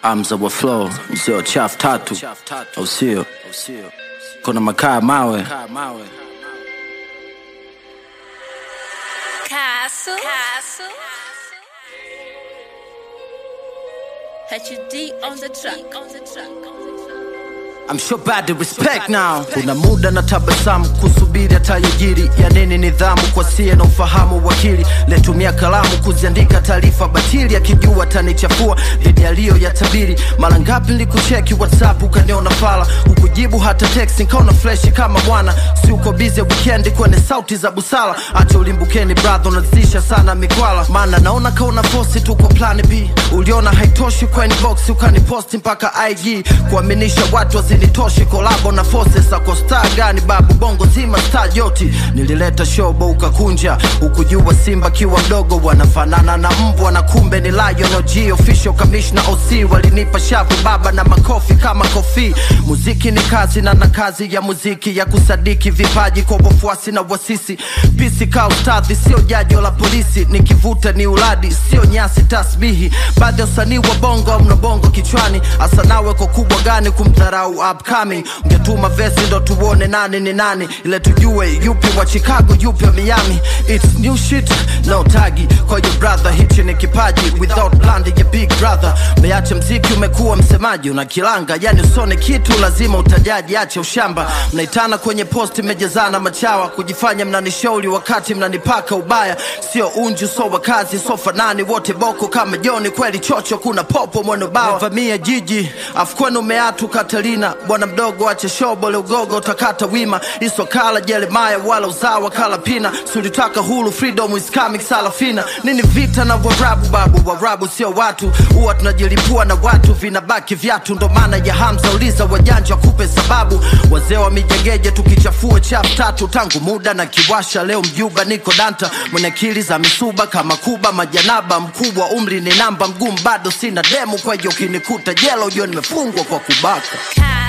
Amza wa flow mzee wa chafu tatu, au sio? Kuna makaa mawe Castle. Castle. HUD on the track. On the track. I'm sure bad respect now. Kuna muda na tabasamu kusubiri atayojiri ya nini nidhamu kwa sie na ufahamu wakili letumia kalamu kuziandika taarifa batili akijua atanichafua dhidi yaliyo ya tabiri mara ngapi nilikucheki whatsapp ukaniona fala ukujibu hata text nikaona freshi kama bwana si uko busy weekend kwenye sauti za busara acha ulimbukeni brother unazisha sana mikwala maana naona kauna posti tu kwa plan b uliona haitoshi kwa inbox ukaniposti mpaka ig kuaminisha watu wazinitoshe kolabo na forces ako star gani babu bongo zima star yoti nilileta shobo ukakunja ukujua simba kiwa mdogo wanafanana na mbwa na kumbe ni lion og official commissioner oc walinipa shavu baba na makofi kama kofi muziki ni kazi na na kazi ya muziki ya kusadiki vipaji kwa wafuasi na wasisi pisi ka ustadhi sio jajo la polisi nikivuta ni uladi sio nyasi tasbihi baadhi ya usanii wa bongo mna bongo kichwani hasa nawe kwa kubwa gani kumdharau upcoming ungetuma vesi ndo tuone nani ni nani ile tujue yupi wa chicago yupi wa miami its new shit no tagi kwa your brother hichi ni kipaji without blandi ya big brother meacha mziki umekuwa msemaji una kilanga yani usone kitu lazima utajaji ache ushamba mnaitana kwenye posti mmejazana machawa kujifanya mnanishauri wakati mnanipaka ubaya sio unju so wakazi so fanani wote boko kama joni kweli chocho kuna popo mweno bawa vamia jiji afkwenu meatu katalina bwana mdogo ache shobole ugogo utakata wima isokala jeremaya wala uzawa kala pina sulitaka hulu freedom is coming salafina nini vita na warabu babu warabu sio watu huwa tunajilipua na watu vinabaki vyatu ndo maana ya hamza uliza wajanja kupe sababu wazee wa mijegeje tukichafua chafu tatu tangu muda na kiwasha leo mjuba niko danta mwenye akili za misuba kama kuba majanaba mkubwa umri ni namba mgumu bado sina demu kwa hiyo ukinikuta jela ujue nimefungwa kwa kubaka Castle.